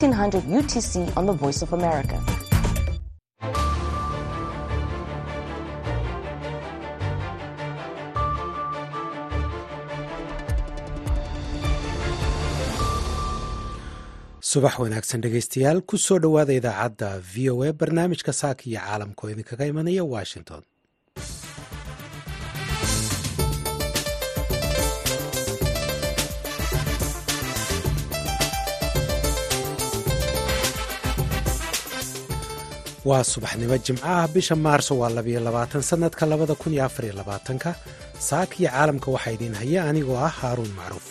1500 UTC on the Voice of America. subax wanaagsan dhegaystayaal ku soo dhowaada idaacadda v o a barnaamijka saaka iyo caalamka oo idinkaga imanaya washington waa subaxnimo jimco ah bisha maarso waa labiyo labaatan sannadka labada kun iyo afariyo labaatanka saaka iyo caalamka waxaa idiin haya anigoo ah haaruun macruuf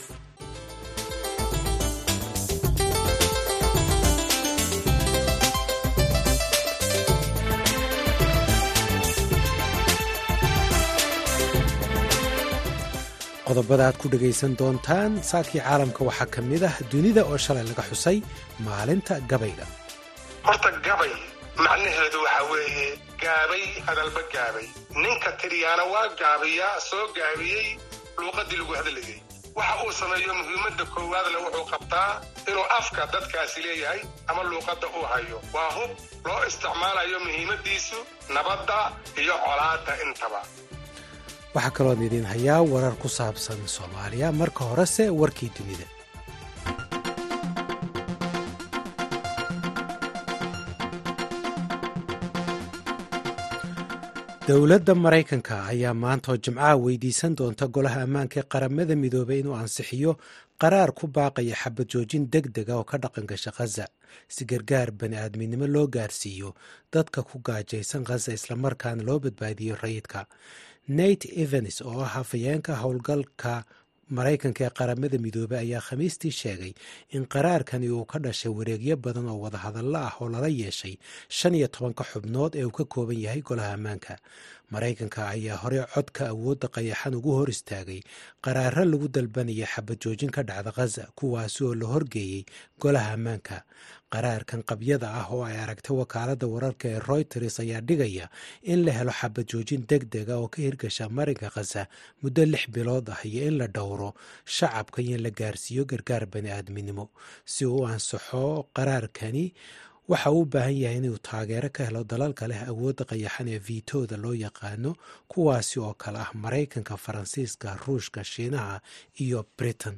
qodobada aad ku dhegaysan doontaan saakii caalamka waxaa ka mid ah dunida oo shalay laga xusay maalinta gabayga horta gabay macnaheedu waxaa weeye gaabay hadalba gaabay ninka tiriyaana waa gaabiyaa soo gaabiyey luuqaddii lagu hadlayay waxa uu sameeyo muhiimadda koowaadle wuxuu qabtaa inuu afka dadkaasi leeyahay ama luuqadda uu hayo waa hub loo isticmaalayo muhiimaddiisu nabadda iyo colaadda intaba waxaa kaloon idiin hayaa warar ku saabsan soomaaliya marka horese warkii dunida dowladda maraykanka ayaa maanta oo jimcaha weydiisan doonta golaha ammaanka ee qaramada midoobay inuu ansixiyo qaraar ku baaqaya xabad joojin deg dega oo ka dhaqan gasha khaza si gargaar bani aadminimo loo gaarsiiyo dadka ku gaajaysan khaza islamarkaana loo badbaadiyo rayidka nate evans oo ah hafayeenka howlgalka maraykanka ee qaramada midoobey ayaa khamiistii sheegay in qaraarkani uu ka dhashay wareegyo badan oo wadahadallo ah oo lala yeeshay shan iyo tobanka xubnood ee uu ka kooban yahay golaha ammaanka maraykanka ayaa horey codka awoodda qayaxan ugu hor istaagay qaraaro lagu dalbanaya xabad joojin ka dhacda khaza kuwaasi oo la horgeeyey golaha ammaanka qaraarkan qabyada ah oo ay aragtay wakaaladda wararka ee royters ayaa dhigaya in la helo xabad joojin deg dega oo ka hirgasha marinka khaza muddo lix bilood ah iyo in la dhowro shacabka iyo in la gaarsiiyo gargaar bani aadminimo si uu u ansaxo qaraarkani waxa uu u baahan yahay inuu taageero ka helo dalalka leh awoodda qayaxan ee viitooda loo yaqaano kuwaasi oo kale ah maraykanka faransiiska ruushka shiinaha iyo britain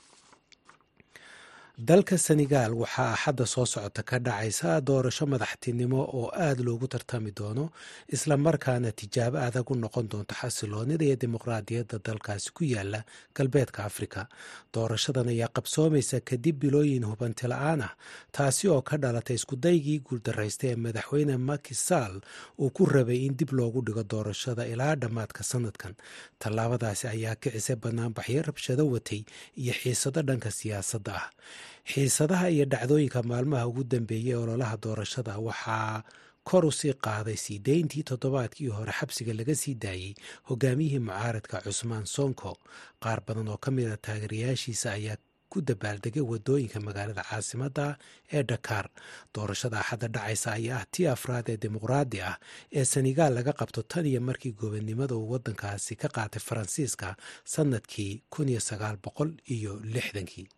dalka senegal waxaa axadda soo socota ka dhacaysa doorasho madaxtinimo oo aada loogu tartami doono islamarkaana tijaabo adag u noqon doonto xasiloonida iyo dimuqraadiyadda dalkaasi ku yaala galbeedka afrika doorashadan ayaa qabsoomaysa kadib bilooyin hubanti la-aan ah taasi oo ka dhalatay iskudaygii guuldaraystay ee madaxweyne makisal uu ku rabay in dib loogu dhigo doorashada ilaa dhammaadka sanadkan tallaabadaasi ayaa kicisay banaanbaxyo rabshado watay iyo xiisado dhanka siyaasadda ah xiisadaha iyo dhacdooyinka maalmaha ugu dambeeyey ee ololaha doorashada waxaa kor u sii qaaday sii deyntii toddobaadkii hore xabsiga laga sii daayey hogaamiyihii mucaaradka cusmaan sonko qaar badan oo ka mid a taageerayaashiisa ayaa ku dabaaldegay wadooyinka magaalada caasimadda ee dhakaar doorashada axadda dhacaysa ayaa ah tii afraad ee dimuqraadi ah ee senegaal laga qabto tan iyo markii gobonnimada uu waddankaasi ka qaatay faransiiska sannadkii kun iyo sagaal boqol iyo lixdankii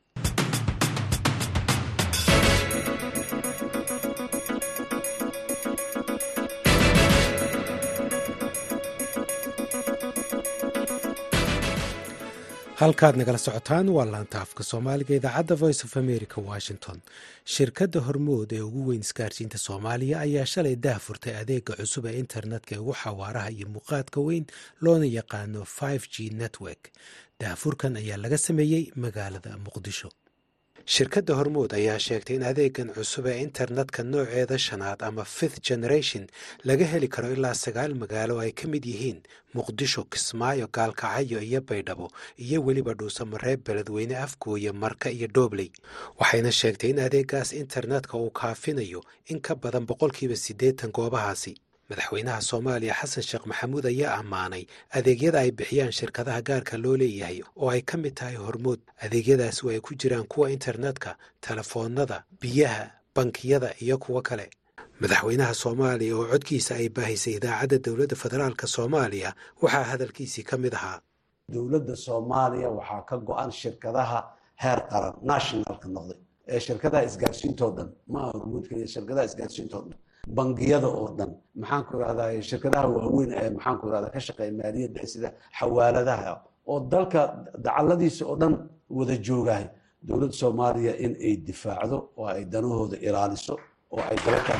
halkaad nagala socotaan waa laanta afka soomaaliga idaacadda voice of america washington shirkadda hormood ee ugu weyn isgaarsiinta soomaaliya ayaa shalay dah furtay adeega cusub ee internetka ee ugu xawaaraha iyo muuqaadka weyn loona yaqaano g network daahfurkan ayaa laga sameeyey magaalada muqdisho shirkadda hormood ayaa sheegtay in adeegan cusub ee internetka nooceeda shanaad ama fifth generation laga heli karo ilaa sagaal magaalo ay ka mid yihiin muqdisho kismaayo gaalkacyo iyo baydhabo iyo weliba dhuusamareeb beledweyne afgooye marka iyo doobley waxayna sheegtay in adeegaas internetka uu kaafinayo in ka badan boqolkiiba siddeetan goobahaasi madaxweynaha soomaaliya xasan sheekh maxamuud ayaa ammaanay adeegyada ay bixiyaan shirkadaha gaarka loo leeyahay oo ay ka mid tahay hormood adeegyadaasi oo ay ku jiraan kuwa internetka telefoonnada biyaha bankiyada iyo kuwo kale madaxweynaha soomaaliya oo codkiisa ay baahisay idaacadda dowladda federaalk soomaaliya waxaa hadalkiisii ka mid ahaa dowladda soomaaliya waxaa ka go-an shirkadaha heer qaran nationalka noqday shirkadaha isgaarsiintoo dhan maaha hormuudka iyo shirkadaha isgaarsiintoo dhan bangiyada oo dhan maxaan ku irahdaa shirkadaha waaweyn ee maxaan ku irahdaa ka shaqeeya maaliyadda sida xawaaladaha oo dalka dacaladiisa oo dhan wada joogahay dowladda soomaaliya in ay difaacdo oo ay danahooda ilaaliso oo ay dabataan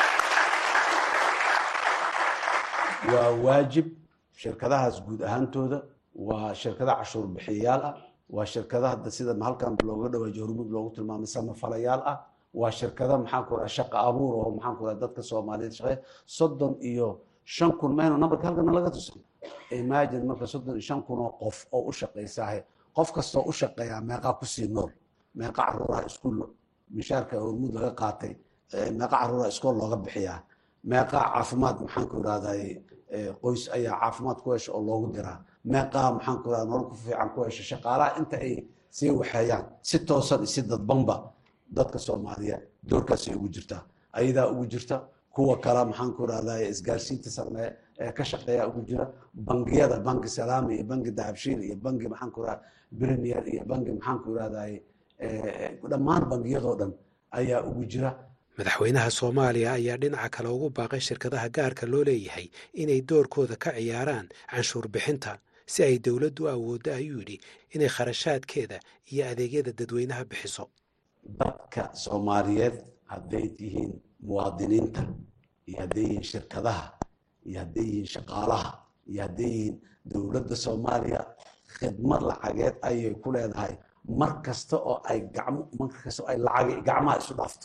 waa waajib shirkadahaas guud ahaantooda waa shirkada cashuur bixiyayaal ah waa shirkada hadda sida halkan looga dhawaajiyo hormuud loogu tilmaamay samafalayaal ah waa shirkada maxaan ku raha shaqa abuur oo maxaan ku raha dadka soomaaliyeed shaqeeya soddon iyo shan kun maynu nambarka halkana laga tusay imagine marka soddon iyo shan kun oo qof oo u shaqaysaahe qof kastoo u shaqeeyaa meeqaa kusii nool meeqa caruuraha iskuul mishaarka hormuud laga qaatay meeqa caruuraha iskool looga bixiyaa meeqaa caafimaad maxaan ku irahday qoys ayaa caafimaad ku hesha oo loogu diraa meeqaa maxaan ku irahda nolol ku fiican ku hesha shaqaalaha inta ay sii waxeeyaan si toosan iyo si dadbanba dadka soomaaliyeed doorkaasay ugu jirtaa ayadaa ugu jirta kuwa kale maxaan ku irahday isgaarsiinta sameeye ee ka shaqeeya ugu jira bangiyada banki salaami iyo banki dahabshiil iyo banki maxaan ku irahda premier iyo banki maxaan ku irahday dhammaan bangiyadoo dhan ayaa ugu jira madaxweynaha soomaaliya ayaa dhinaca kale ugu baaqay shirkadaha gaarka loo leeyahay inay doorkooda ka ciyaaraan canshuur bixinta si ay dowladdu u awooddo ayuu yidhi inay kharashaadkeeda iyo adeegyada dadweynaha bixiso dadka soomaaliyeed hadday tihiin muwaadiniinta iyo hadday yihiin shirkadaha iyo hadday yihiin shaqaalaha iyo hadday yihiin dowladda soomaaliya khidmad lacageed ayay ku leedahay mar kasta oo ay gacmo mar kasta oo ay lacag gacmaha isu dhaafto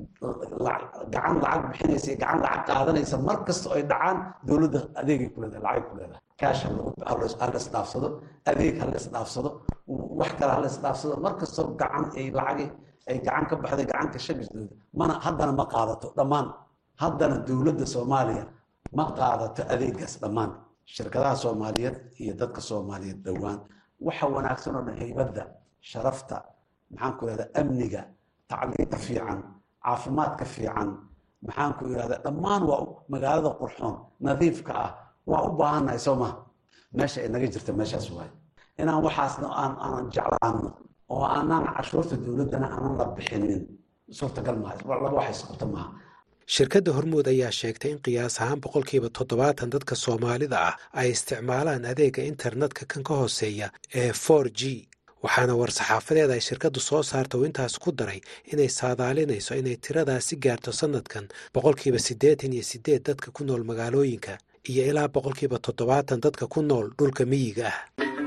gacan lacag bixinaysa iyo gacan lacag qaadanaysa mar kasta oo ay dhacaan dowladda adeegay ku leedahay lacagay ku leedahay kaash hala isdhaafsado adeeg hala isdhaafsado wax kale hala isdhaafsado mar kastoo gacan ay lacagay ay gacan ka baxday gacanka shagisdooda mana haddana ma qaadato dhammaan haddana dowladda soomaaliya ma qaadato adeegaas dhammaan shirkadaha soomaaliyeed iyo dadka soomaaliyeed dhowaan waxa wanaagsan oo dhan haybadda sharafta maxaan ku irahda amniga tacliinta fiican caafimaadka fiican maxaan ku irahda dhammaan waa magaalada qurxoon nadiifka ah waa u baahannahay soo maha meesha ay naga jirta meeshaas waaye inaan waxaasna aan aanan jeclaano oo aanaan cashuurta dowladdana aanan la bixinin suurtagal maaha laba wax isqabta maaha shirkadda hormuud ayaa sheegtay in qiyaas ahaan boqolkiiba toddobaatan dadka soomaalida ah ay isticmaalaan adeega internetka kan ka hooseeya ee for g waxaana war-saxaafadeed ay shirkaddu soo saarta uu intaas ku daray inay saadaalinayso inay tiradaasi gaarto sannadkan boqolkiiba siddeetan iyo siddeed dadka ku nool magaalooyinka iyo ilaa boqolkiiba toddobaatan dadka ku nool dhulka miyiga ah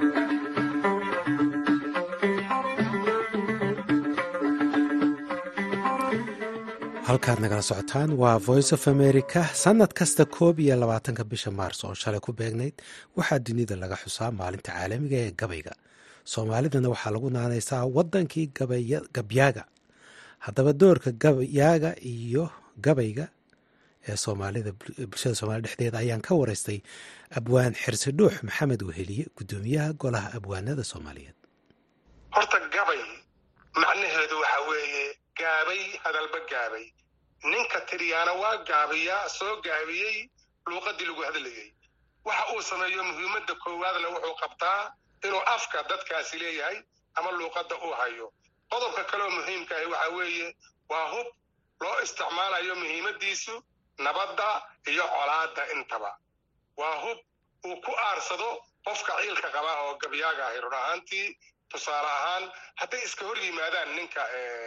halkaad nagala socotaan waa voice of america sannad kasta koob iyo labaatanka bisha maars oo shalay ku beegnayd waxaa dunida laga xusaa maalinta caalamiga ee gabayga soomaalidana waxaa lagu naanaysaa waddankii gabyaaga haddaba doorka gabayaaga iyo gabayga ee soomaalida bulshada soomaalida dhexdeeda ayaan ka waraystay abwaan xirsi dhuux maxamed weheliye guddoomiyaha golaha abwaanada soomaaliyeed horta gabay macnaheedu waxa weeye gaabay hadalba gaabay ninka tiriyaana waa gaabiyaa soo gaabiyey luuqadii lagu hadlayay waxa uu sameeyo muhiimadda koowaadna wuxuu qabtaa inuu afka dadkaasi leeyahay ama luuqadda uu hayo qodobka kaleoo muhiimka ahi waxa weeye waa hub loo isticmaalayo muhiimaddiisu nabadda iyo colaadda intaba waa hub uu ku aarsado qofka ciilka qabaa oo gabyaaga ahi run ahaantii tusaale ahaan hadday iska hor yimaadaan ninka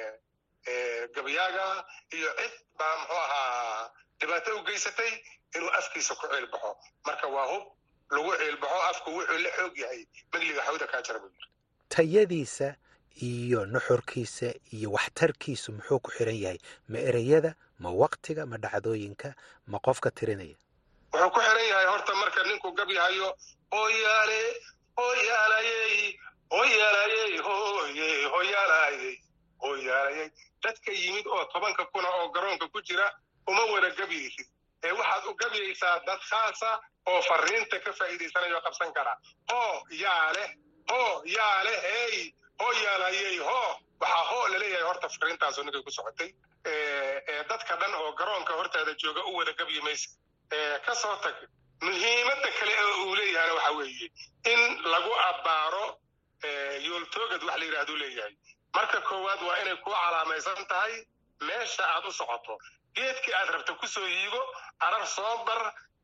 gabyaaga iyo cid baa muxuu ahaa dhibaato u geysatay inuu afkiisa ku ciilbaxo marka waa hub lagu ciilbaxo afku wuxuu la xoog yahay magliga xawda kaa jara buu yiri tayadiisa iyo nuxurkiisa iyo waxtarkiisu muxuu ku xiran yahay ma ereyada ma waktiga ma dhacdooyinka ma qofka tirinaya wuxuu ku xiran yahay horta marka ninku gabyahayo hooyaale hooyaalayey hooyaalayey hooye hooyaalayey hooyaalayey dadka yimid oo tobanka kuna oo garoonka ku jira uma wada gabyaysid ee waxaad u gabyaysaa dad khaasa oo fariinta ka faa'iidaysanaya oo qabsan kara hoo yaa leh hoo yaa leh hey hoo yaalayey hoo waxaa hoo laleeyahay horta fariintaasoo ninkay ku socotay dadka dhan oo garoonka hortaada jooga u wada gabyi maysa ka soo tag muhiimadda kale ee uu leeyahayna waxa weeye in lagu abbaaro yooltoogad wax la yidhahduu leeyahay marka koowaad waa inay kuu calaamaysan tahay meesha aad u socoto geedkii aad rabta kusoo hiigo arar soo bar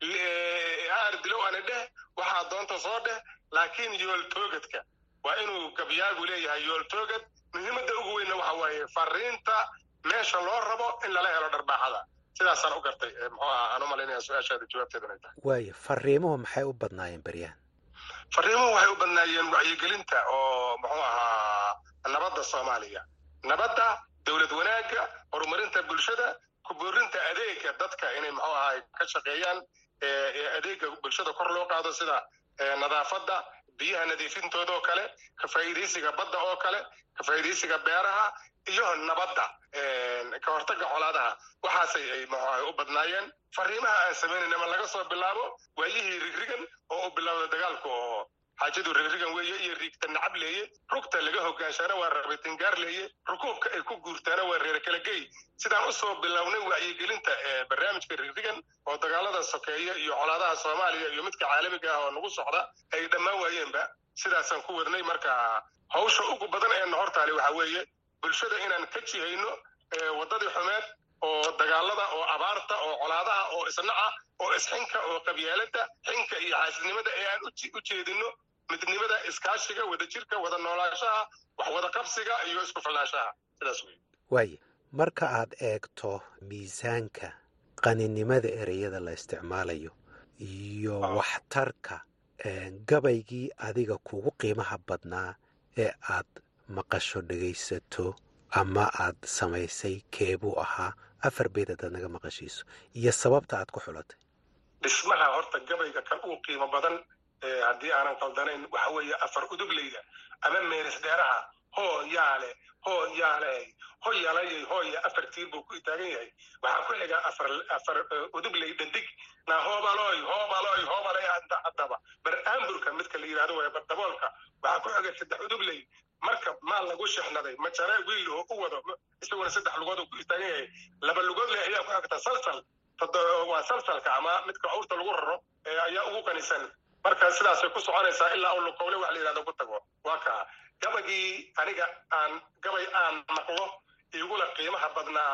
aar dilow ani dheh waxaad doonta soo dheh laakiin yooltoogadka waa inuu gabyaagu leeyahay yooltoogad muhiimadda ugu weynna waxa waaye fariinta meesha loo rabo in lala helo dharbaaxada sidaasaan u gartay muxuu aha aan u malaynaya su-aashaada jawaabteeda inay tahay waayo fariimuhu maxay u badnaayeen beryahan fariimuhu waxay u badnaayeen wacyigelinta oo muxuu ahaa nabadda soomaaliya nabadda dowlad wanaagga horumarinta bulshada kuboorinta adeega dadka inay muxuu ahaa ka shaqeeyaan adeega bulshada kor loo qaado sida nadaafadda biyaha nadiifintooda oo kale ka faa'iidaysiga badda oo kale ka faa'iidaysiga beeraha iyo nabadda ka hortagga colaadaha waxaasay ay muxuaha u badnaayeen fariimaha aan samaynayna ma laga soo bilaabo waayihii rigrigan oo u bilowda dagaalka oo xaajadu rigrigan weeye iyo riigta nacab leeye rugta laga hogaanshaana waa rabitingaar leeye rukuubka ay ku guurtaana waa reer kala gey sidaan usoo bilownay wacyigelinta barnaamijka rigrigan oo dagaalada sokeeya iyo colaadaha soomaaliya iyo midka caalamiga ah oo nagu socda ay dhammaan waayeenba sidaasaan ku wadnay marka hawsha ugu badan ee nahortaali waxa weeye bulshada inaan ka jihayno waddadii xumeed oo dagaalada oo abaarta oo colaadaha oo isnaca oo isxinka oo qabyaalada xinka iyo xaasidnimada ee aan u jeedino midnimada iskaashiga wadajirka wada noolaanshaha wax wada qabsiga iyo isku filnaanshaha sidaas wey waaye marka aad eegto miisaanka qaninimada ereyada la isticmaalayo iyo waxtarka gabaygii adiga kugu qiimaha badnaa ee aad maqasho dhegaysato ama aad samaysay keebuu ahaa afar beed hadaad naga maqashiiso iyo sababta aad ku xulatay dhismaha horta gabayga kan uu qiimo badan haddii aanan qaldanayn waxa weeye afar udugleyda ama meeris dheeraha hoo yaale hoo yaale ho yalayay hooya afar tiir buu ku taagan yahay waxaa ku xiga afar afar udugley dhandig na hoobaloy hoobaloy hoobalay haddaba bar aamburka midka la yidhahdo waye bardaboolka waxaa ku xiga saddex udugley marka maal lagu shexnaday majare wiil oo u wado isaguna saddex lugood ku istaagan yahay laba lugood leh ayaa ku xigta salsal waa salsalka ama midka awrta lagu raro ayaa ugu qanisan marka sidaasay ku soconaysaa ilaa uu lukowle wax la yidhahdo ku tago waa kaa gabagii aniga aan gabay aan maqlo igula qiimaha badnaa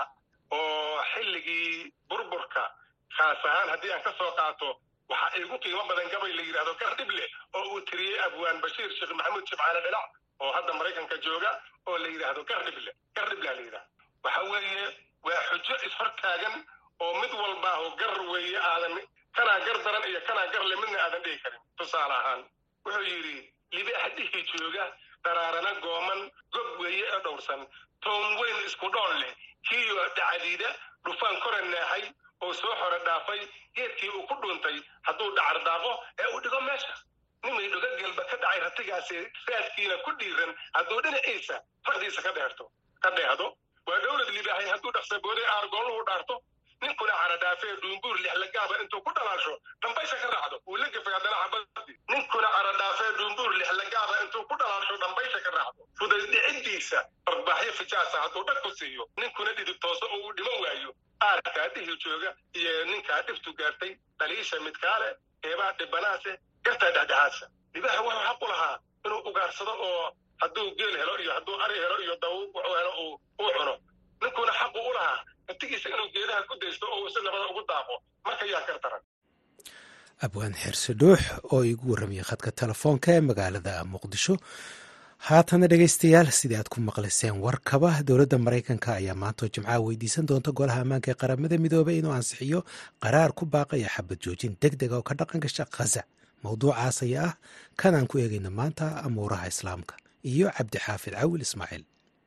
oo xilligii burburka khaas ahaan haddii aan ka soo qaato waxaa igu qiimo badan gabay la yidhahdo gardhible oo uu tiriyey abwaan bashiir sheekh maxamuud jimcaale dhilac oo hadda maraykanka jooga oo la yidhaahdo gardhible gardhible la yidhahdo waxa weeye waa xujo ishortaagan oo mid walbaaho gar weeye aadan kanaa gar daran iyo kanaa gar le midna aadan dhihi karin tusaale ahaan wuxuu yidhi libaax dhihii jooga daraarana gooman gob weeye ee dhowrsan toon weyn isku dhool leh kiyo dhacadiida dhufaan kora neexay oo soo xore dhaafay geedkii uu ku dhuuntay hadduu dhacar daaqo ee uu dhigo meesha nimay dhuga gelba ka dhacay ratigaasi raadkiina ku dhiiran hadduu dhinaciisa fardiisa ka dheerto ka dheehdo waa dhowlad libaaxay hadduu dhaqsabooday aargooluhu dhaarto ninkuna caradhaafee dhuumbuur lixlagaaba intuu ku dhalaasho dhambaysha ka raacdo wuu la gefay haddana xabadii ninkuna caradhaafee dhuumbuur lixlagaaba intuu ku dhalaasho dhambaysha ka raacdo fudaydhicidiisa barbaaxyo fijaasa hadduu dhag ku siiyo ninkuna dhidib tooso oo uu dhiman waayo aarkaa dhihi jooga iyo ninkaa dhibtu gaartay dhaliisha midkaale eebaa dhibanaase gartaa dhexdhexaadsa libaaxa wuxuu xaq u lahaa inuu ugaarsado oo hadduu geel helo iyo hadduu ari helo iyo daw wuxuu helo uu cuno ninkuna xaqu u lahaa naftigiisa inuu geedaha ku daysto oo uu si nabada ugu daaqo marka yaa kar daran abwaan xirse dhuux oo iigu warramayay khadka telefoonka ee magaalada muqdisho haatana dhegaystayaal sidii aad ku maqlayseen warkaba dowladda maraykanka ayaa maantoo jimcaha weydiisan doonta golaha ammaanka ee qaramada midoobay inuu ansixiyo qaraar ku baaqaya xabad joojin deg dega oo ka dhaqan gasha khaza mowduucaas ayaa ah kan aan ku eegayna maanta amuuraha islaamka iyo cabdixaafid cawil ismaaciil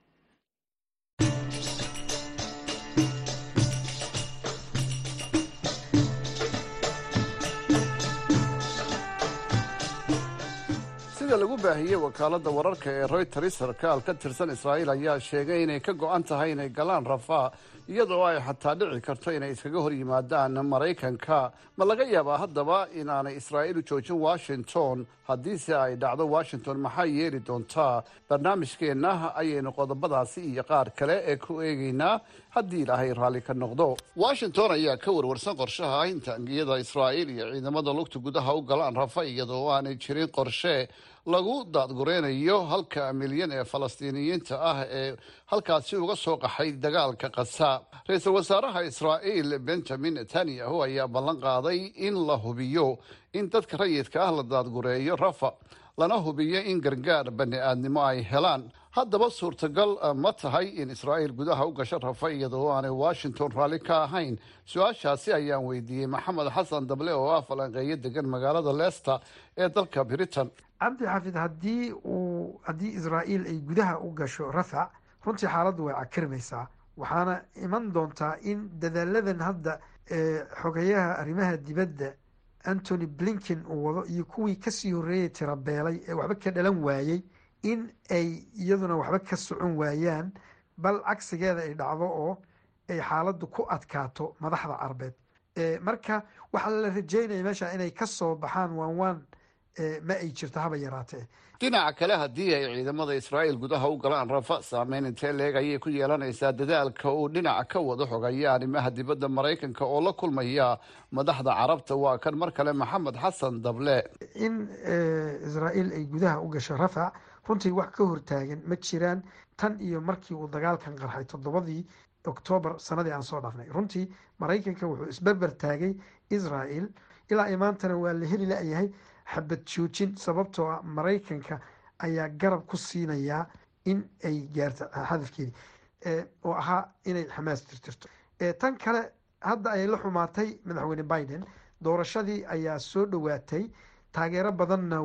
sida lagu baahiyey wakaaladda wararka ee royters sarkaal ka tirsan israa'iil ayaa sheegay inay ka go'an tahay inay galaan rafaa iyadoo ay xataa dhici karto inay iskaga hor yimaadaan maraykanka ma laga yaabaa haddaba inaanay israa'iil u joojin washington haddiise ay dhacdo washington maxay yeeli doontaa barnaamijkeenna ayaynu qodobadaasi iyo qaar kale ee ku eegaynaa haddii ilaahay raalli ka noqdo washington ayaa ka warwarsan qorshaha in taangiyada israa'iil iyo ciidamada lugta gudaha u galaan rafa iyadoo aanay jirin qorshe lagu daadgureynayo halka milyan ee falastiiniyiinta ah ee halkaasi uga soo qaxay dagaalka qasa ra-iisul wasaaraha israa'iil benjamin netanyahu ayaa ballan qaaday in la hubiyo in dadka rayidka ah la daadgureeyo rafa lana hubiyo in gargaar bani aadnimo ay helaan haddaba suurtagal ma tahay in israa'iil gudaha u gasho rafa iyadoo aanay washington raalli ka ahayn su-aashaasi ayaan weydiiyey maxamed xasan dable oo ah falanqeeyo degan magaalada leicester ee dalka britain cabdi xafid haddii uu haddii israa'iil ay gudaha u gasho rafac runtii xaaladdu way cakirmaysaa waxaana iman doontaa in dadaaladan hadda xogayaha arrimaha dibadda antony blinken uu wado iyo kuwii kasii horreeyay tirabeelay ee waxba ka dhalan waayey in ay iyaduna waxba ka socon waayaan bal cagsigeeda ay dhacdo oo ay xaaladdu ku adkaato madaxda carbeed marka waxaa la rajeynaya meesha inay kasoo baxaan waan waan ma ay jirto haba yaraatee dhinaca kale haddii ay ciidamada israa'iil gudaha u galaan rafa saameyn intee leeg ayay ku yeelanaysaa dadaalka uu dhinaca ka wado xogaya arrimaha dibadda maraykanka oo la kulmaya madaxda carabta waa kan mar kale maxamed xasan dable in israa'iil ay gudaha u gasho rafac runtii wax ka hortaagan ma jiraan tan iyo markii uu dagaalkan qarxay toddobadii oktoobar sanadii aan soo dhaafnay runtii maraykanka wuxuu isberber taagay israa'iil ilaa imaantana waa la heli la-yahay xabad joojin sababtoo ah maraykanka ayaa garab ku siinayaa in ay gaarto hadafkeedii oo ahaa inay xamaas tirtirto tan kale hadda ayay la xumaatay madaxweyne biden doorashadii ayaa soo dhowaatay taageero badanna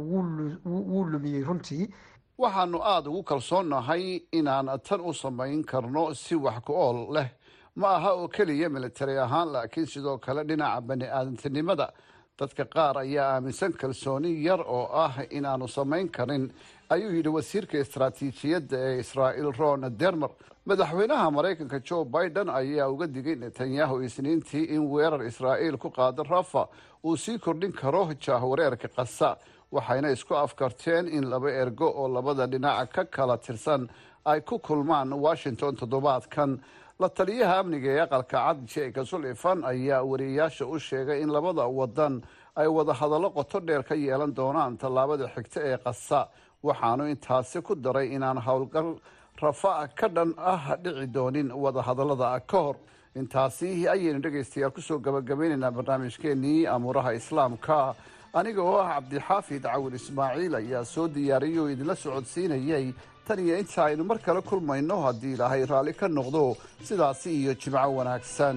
wuu lumiyey runtii waxaanu aada ugu kalsoonnahay inaan tan u samayn karno si wax ku ool leh ma aha oo keliya militari ahaan laakiin sidoo kale dhinaca bani aadantinimada dadka qaar ayaa aaminsan kalsooni yar oo ah inaanu samayn karin ayuu yidhi wasiirka istaraatiijiyadda ee israa'iil ron dermer madaxweynaha maraykanka joe biden ayaa uga digay netanyahu isniintii in weerar israa'iil ku qaado rafa uu sii kordhin karo jaahwareerka qasa waxayna isku afkarteen in laba ergo oo labada dhinac ka kala tirsan ay ku kulmaan washington toddobaadkan la taliyaha amniga ee aqalka cad jeka sulifan ayaa wariyeyaasha u sheegay in labada wadan ay wada hadallo qoto dheer ka yeelan doonaan tallaabada xigta ee qasa waxaanu intaasi ku daray inaan howlgal rafa ka dhan ah dhici doonin wada hadallada ka hor intaasi ayaynu dhegaystayaal kusoo gabagabaynaynaa barnaamijkeenii amuuraha islaamka aniga oo ah cabdixaafid cawil ismaaciil ayaa soo diyaariyay oo idinla socodsiinayay tan iyo inta aynu mar kale kulmayno haddii ilaahay raalli ka noqdo sidaasi iyo jimco wanaagsan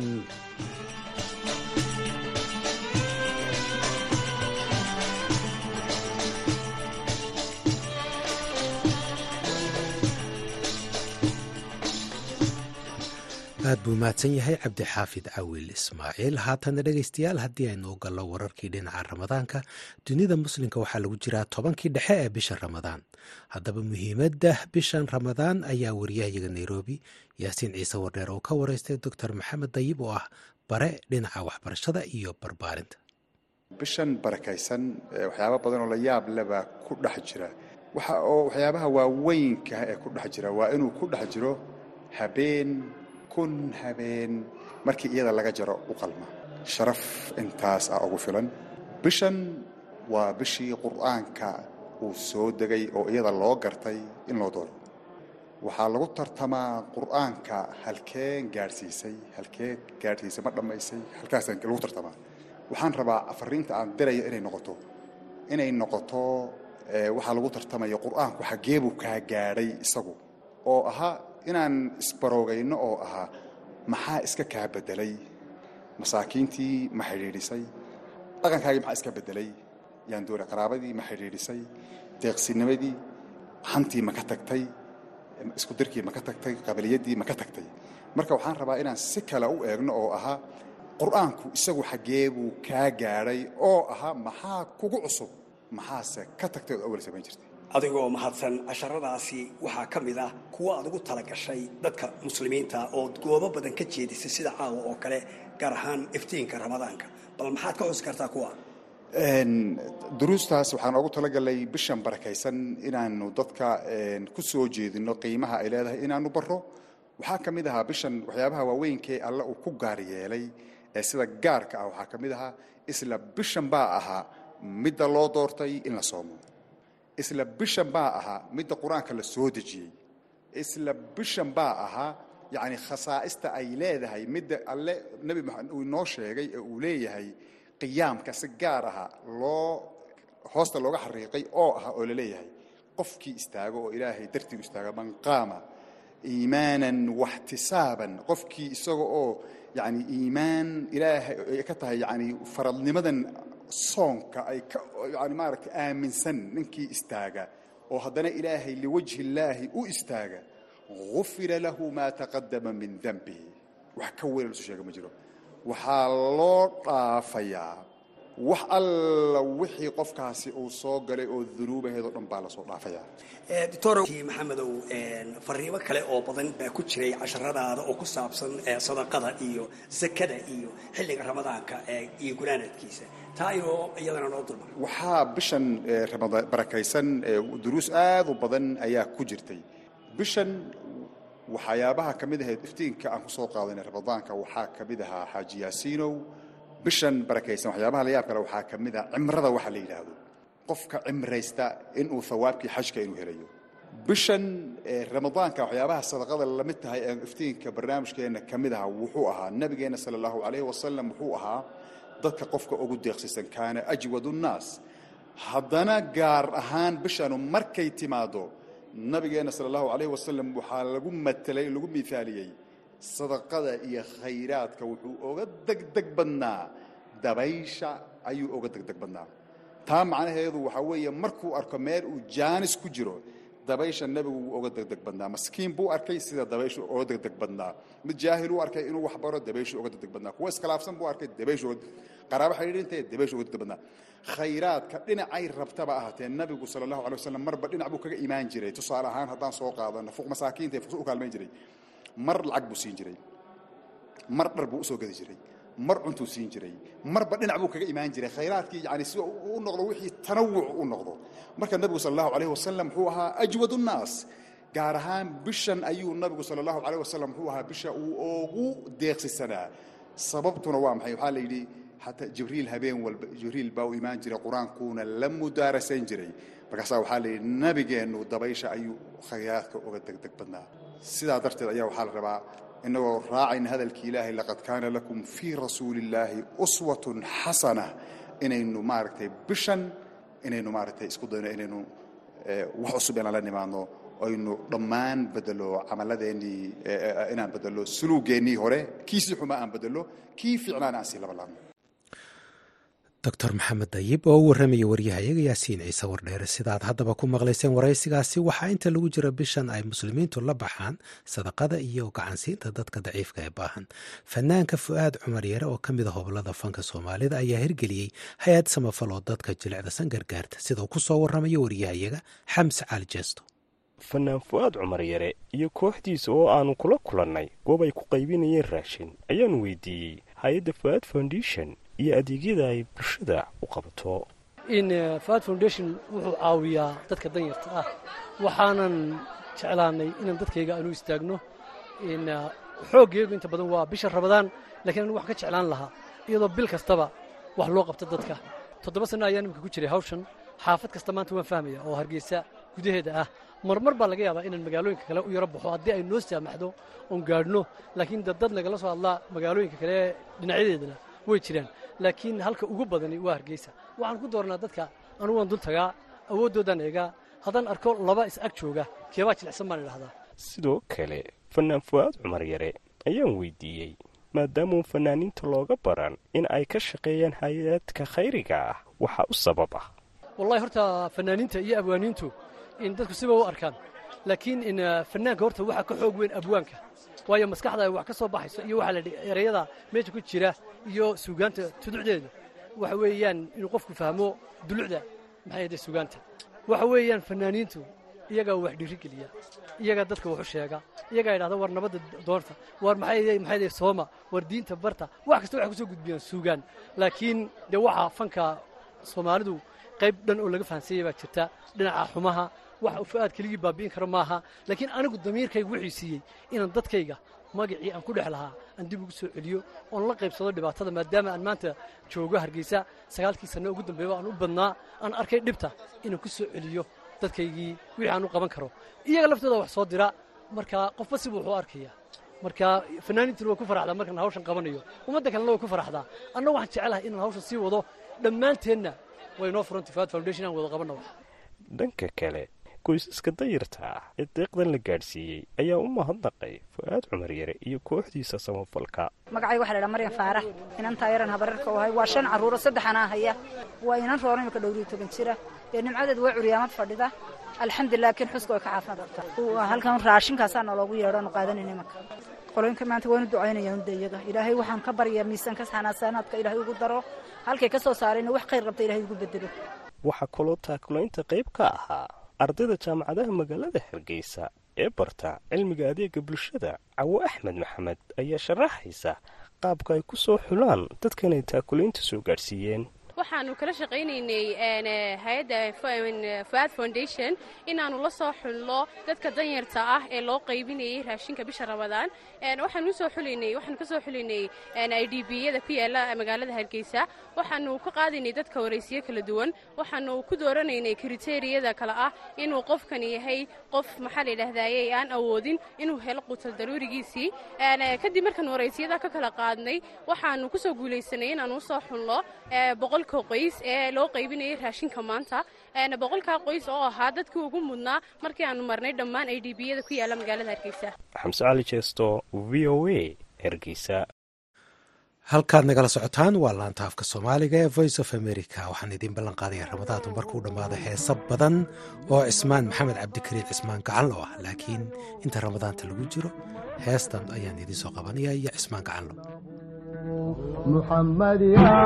aad buu mahadsan yahay cabdixaafid cawil ismaaciil haatana dhegaystayaal haddii aynu u gallo wararkii dhinaca ramadaanka dunida muslimka waxaa lagu jiraa tobankii dhexe ee bisha ramadaan haddaba muhiimadda bishan ramadaan ayaa wariyahayaga nairobi yaasiin ciise wardheer oo ka wareystay doctor maxamed dayib oo ah bare dhinaca waxbarashada iyo barbaarinta bishan barakaysan waxyaaba badan oo la yaab lebaa ku dhex jira waxa oo waxyaabaha waaweynka ee ku dhex jira waa inuu ku dhex jiro habeen kun habeen markii iyada laga jaro u qalma sharaf intaas ah ugu filan bishan waa bishii qur'aanka uu soo degay oo iyada loo gartay in loo dooro waxaa lagu tartamaa qur'aanka halkeen gaadhsiisay halkee gaadhsiisay ma dhammaysay halkaasaan lagu tartamaa waxaan rabaa afariinta aan dirayo inay noqoto inay noqoto waxaa lagu tartamayo qur'aanku xaggee buu kaa gaadhay isagu oo ahaa inaan isbaroogayno oo ahaa maxaa iska kaa beddelay masaakiintii ma xidhiidhisay dhaqankaagii maxaa iska beddelay yaan doonay qaraabadii ma xidhiidhisay deeqsinimadii hantii ma ka tagtay isku dirkii ma ka tagtay qabiliyaddii ma ka tagtay marka waxaan rabaa inaan si kale u eegno oo ahaa qur'aanku isagu xaggee buu kaa gaadhay oo ahaa maxaa kugu cusub maxaase ka tagtay ood awal samayn jirtay adigoo mahadsan casharadaasi waxaa ka mid ah kuwa aad ugu talagashay dadka muslimiinta oo goobo badan ka jeedisay sida caawa oo kale gaar ahaan iftiinka ramadaanka bal maxaad ka xusi kartaa kuwa duruustaas waxaan ugu talagalay bishan barakaysan inaanu dadka ku soo jeedino qiimaha ay leedahay inaanu baro waxaa ka mid ahaa bishan waxyaabaha waaweynkaee alle uu ku gaar yeelay ee sida gaarka ah waxaa ka mid ahaa isla bishan baa ahaa midda loo doortay in la soomo isla bishan baa ahaa midda qur-aanka la soo dejiyey isla bishan baa ahaa yacni khasaa'ista ay leedahay midda alle nebi maxamed uu inoo sheegay ee uu leeyahay qiyaamka si gaar aha loo hoosta looga xariiqay oo ah oo la leeyahay qofkii istaago oo ilaahay dartii u istaaga man qaama iimaanan waxtisaaban qofkii isaga oo yani iimaan ilaahay ay ka tahay yani faradnimadan soonka ay ka yani maaragtay aaminsan ninkii istaaga oo haddana ilaahay liwajhi illaahi u istaaga gufira lahu maa taqadama min danbihi wax ka weyn lasu sheega ma jiro waxaa loo dhaafayaa wax alla wixii qofkaasi uu soo galay oo dunuubaheedoo dhan baa lasoo dhaafayaa doctor maxamedow fariimo kale oo badan baa ku jiray casharadaada oo ku saabsan sadaqada iyo sakada iyo xilliga ramadaanka iyo gulaanadkiisa taa inoo iyadana noo dulmar waxaa bishan barakaysan duruus aad u badan ayaa ku jirtay bishan waxyaabaha ka mid ahayd iftiinka aan ku soo qaadanay ramadaanka waxaa ka mid ahaa xaaji yaasiinow bishan barakaysan waxyaabaha la yaab kale waxaa ka mid ah cimrada waxa la yidhaahdo qofka cimraysta inuu hawaabkii xajka inuu helayo bishan ramadaanka waxyaabaha sadaqada lamid tahay ee iftiinka barnaamijkeenna ka mid aha wuxuu ahaa nabigeenna sala allahu calayhi wasalam wuxuu ahaa dadka qofka ugu deeqsisan kaana ajwadu nnaas haddana gaar ahaan bishanu markay timaado nabigeenna sala allahu calayhi wasalam waxaa lagu matelay lagu miaaliyey sadaqada iyo khayraadka wuxuu oga degdeg badnaa dabaysha ayuu oga degdeg badnaa taa macnaheedu waxaa weeye markuu arko meel uu jaanis ku jiro dabaysha nebigu wuu oga degdeg badnaa maskiin buu arkay sida dabayshu oga degdeg badnaa mid jaahil uu arkay inuu wax baro dabayshu oga degdeg badnaa kuwa iskhilaafsan buu arkay dabayshu qaraabo xidhiidhintae dabayshu oga degdeg badnaa khayraadka dhinacay rabtaba ahaatee nabigu sala allahu alay wasalam marba dhinac buu kaga imaan jiray tusaale ahaan haddaan soo qaadano fuq masaakiinta fuqsu u kaalmayn jiray mar lacag buu siin jiray mar dhar buu usoo gadi jiray mar cuntuu siin jiray marba dhinac buu kaga imaan jiray khayraadkii yani si u noqdo wixii tanawuc u noqdo marka nabigu sala allahu alayh wasalam wuxuu ahaa ajwad nnaas gaar ahaan bishan ayuu nabigu sala allahu alayh wasalam wuxuu ahaa bisha uu ugu deeqsisanaa sababtuna waa maxay waxaa la yidhi xataa jibriil habeen walba jibriil baa u imaan jiray qur-aankuuna la mudaarasayn jiray markaasaa waxaa la yidhi nabigeennu dabaysha ayuu khayraadka uga degdeg badnaa sidaa darteed ayaa waxaa la rabaa inagoo raacayna hadalkii ilaahay laqad kaana lakum fii rasuuli illaahi uswatun xasana inaynu maaragtay bishan inaynu maaragtay isku dayno inaynu wax cusub inaan la nimaadno aynu dhammaan bedelo camalladeennii inaan bedelo suluugeennii hore kiisii xuma aan bedelo kii fiicnaana aan sii labalaabno doctor maxamed dayib oo u warramaya waryahayaga yaasiin ciise wardheere sidaad haddaba ku maqlayseen waraysigaasi waxaa inta lagu jira bishan ay muslimiintu la baxaan sadaqada iyo gacansiinta dadka daciifka ee baahan fanaanka fu'aad cumar yare oo ka mid a hobolada fanka soomaalida ayaa hirgeliyey hay-ad samafal oo dadka jilicdasan gargaarta sidau ku soo warramaya waryahayaga xamse cali jeesto fanaan fu'aad cumar yare iyo kooxdiisa oo aanu kula kulannay goob ay ku qaybinayeen raashin ayaanu weydiiyey hay-adda fu'aad foundation iyo adeegyada ay bulshada u qabato in fuad foundation wuxuu caawiyaa dadka danyarta ah waxaanan jeclaanay inaan dadkayga aanu istaagno in xooggeegu inta badan waa bisha rabadaan lakiin anu wax ka jeclaan lahaa iyadoo bil kastaba wax loo qabto dadka toddoba sanno ayaan imika ku jiray hawshan xaafad kasta maanta waan fahmaya oo hargeysa gudaheeda ah marmar baa laga yaabaa inaan magaalooyinka kale u yaro baxo haddii ay noo saamaxdo oon gaadhno laakiin dad dad nagala soo hadlaa magaalooyinka kale dhinacyadeedana way jiraan laakiin halka ugu badani waa hargeysa waxaan ku doornaa dadka anugu waan dul tagaa awooddoodaan eegaa haddaan arko laba is ag jooga keebaa jilicsan baan idhahdaa sidoo kale fanaan fu'aad cumar yare ayaan weydiiyey maadaamuu fanaaniinta looga baran in ay ka shaqeeyaan hay-adka khayriga ah waxaa u sabab ah wallahi horta fanaaniinta iyo abwaaniintu in dadku siba u arkaan laakiin in fanaanka horta waxaa ka xoog weyn abwaanka waayo maskaxda ay wax ka soo baxayso iyo waxaa la dhi erayada meesha ku jira iyo suugaanta tuducdeeda waxa weeyaan inuu qofku fahmo dulucda maxay ahde suugaanta waxa weeyaan fanaaniintu iyagaa wax dhiirigeliya iyagaa dadka waxu sheega iyagaa yidhahda war nabadda doorta war maxay maxay sooma war diinta barta wax kasta waxay kusoo gudbiyaan suugaan laakiin dee waxaa fanka soomaalidu qayb dhan oo laga fahansanyay baa jirta dhinaca xumaha wax fu-aad keligii baabi'in karo maaha laakiin anigu damiirkayga wuxuu siiyey inaan dadkayga magacii aan ku dhex lahaa aan dib ugu soo celiyo oon la qaybsado dhibaatada maadaama aan maanta joogo hargeysa sagaalkii sanno ugu dambeeyba aan u badnaa aan arkay dhibta inaan ku soo celiyo dadkaygii wixii aan u qaban karo iyaga laftooda wax soo dira marka qofba sibu wuxuu arkaya marka fanaaniintuna way ku faraxdaa markaan hawshan qabanayo ummadda kalena way ku faraxdaa anna waxaan jecelahay inaan hawshan sii wado dhammaanteenna way noo furan tifaad foundation aan wada qabanna wax dhanka kale qoysaska dayarta ah ee deeqdan la gaadhsiiyey ayaa u mahadnaqay fu-aad cumar yare iyo kooxdiisa samafalka magacay waxa la dhaha maryan faarax inantaa yaran habararka u ahay waa shan carruuro saddexanaa haya waa inan roona imika dhowriyo toban jira dee nimcadeed waa curyaamad fadhida alxamdulilah laakiin xuska way ka caafimaad qabtaa halkan raashinkaasaa naloogu yeedho aanu qaadanayna imanka qolooyinka maanta waanu ducaynayaan de iyaga ilaahay waxaan ka baryaa miisaanka xanaasanaadka ilaahay ugu daro halkay ka soo saarayna wax khayr qabta ilahay ugu bedelo waxaa kaloo taakulaynta qayb ka ahaa ardayda jaamacadaha magaalada hargeysa ee barta cilmiga adeega bulshada cawo axmed maxamed ayaa sharaxaysa qaabka ay ku soo xulaan dadkan ay taakulaynta soo gaadhsiiyeen waxaanu kala shaqaynaynay hay-adda fuaad foundation inaanu la soo xulno dadka danyarta ah ee loo qaybinayay raashinka bisha ramadaan waxaanu usoo xulinay waxaanu kasoo xulinay i d b yada ku yaala magaalada hargeysa waxaanu ka qaadaynay dadka waraysiyo kala duwan waxaanu ku dooranaynay kriteriyada kale ah inuu qofkan yahay qof maxaa la yidhaahdaye aan awoodin inuu helo qutal daruurigiisii kadib markaan waraysiyada ka kala qaadnay waxaanu kusoo guulaysanay inaanu usoo xulno boqolka qoys ee loo qaybinayay raashinka maanta boqolkaa qoys oo ahaa dadkii ugu mudnaa markii aanu marnay dhammaan i d b yada ku yaala magaalada hargeysa xamse cali jeesto v o a hargeysa halkaad nagala socotaan waa laanta afka soomaaliga ee voice of america waxaan idiin ballan qaadaya ramadaantu markuu dhammaado heesa badan oo cismaan maxamed cabdikariin cismaan gacanlo ah laakiin inta ramadaanta lagu jiro heestan ayaan idiin soo qabanaya iyo cismaan gacanlo محمد يا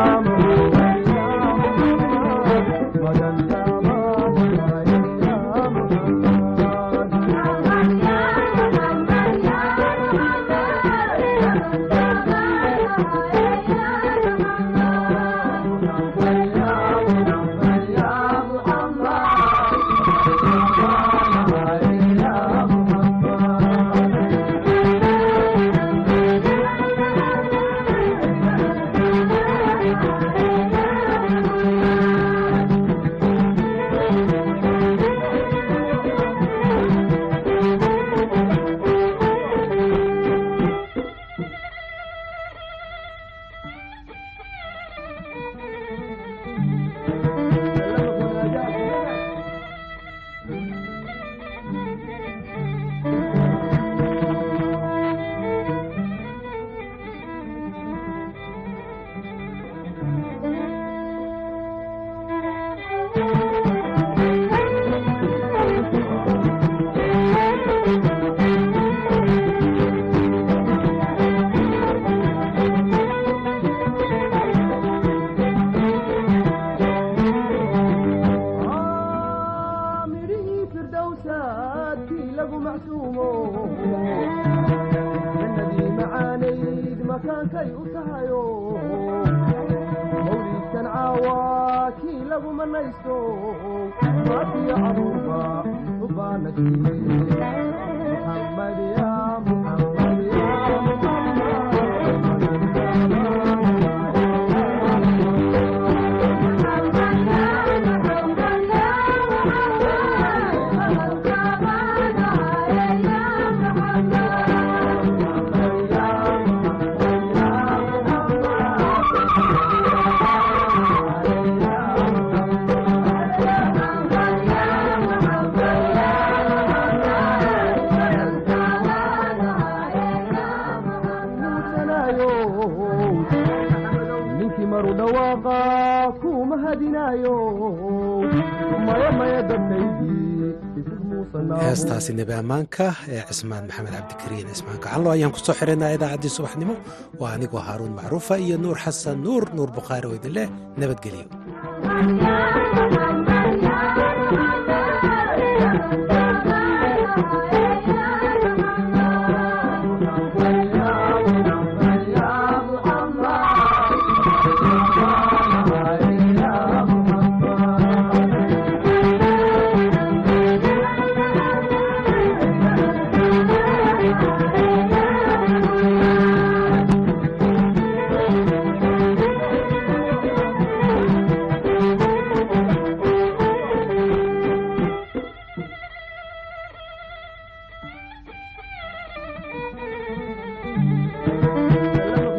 heestaasi nebi ammaanka ee cismaan maxamed cabdikariin cismaan gacanlo ayaan ku soo xiraynaa idaacaddii subaxnimo waa anigoo haaruun macruufa iyo nuur xasan nuur nuur bukhaari oo idin leh nabadgelyo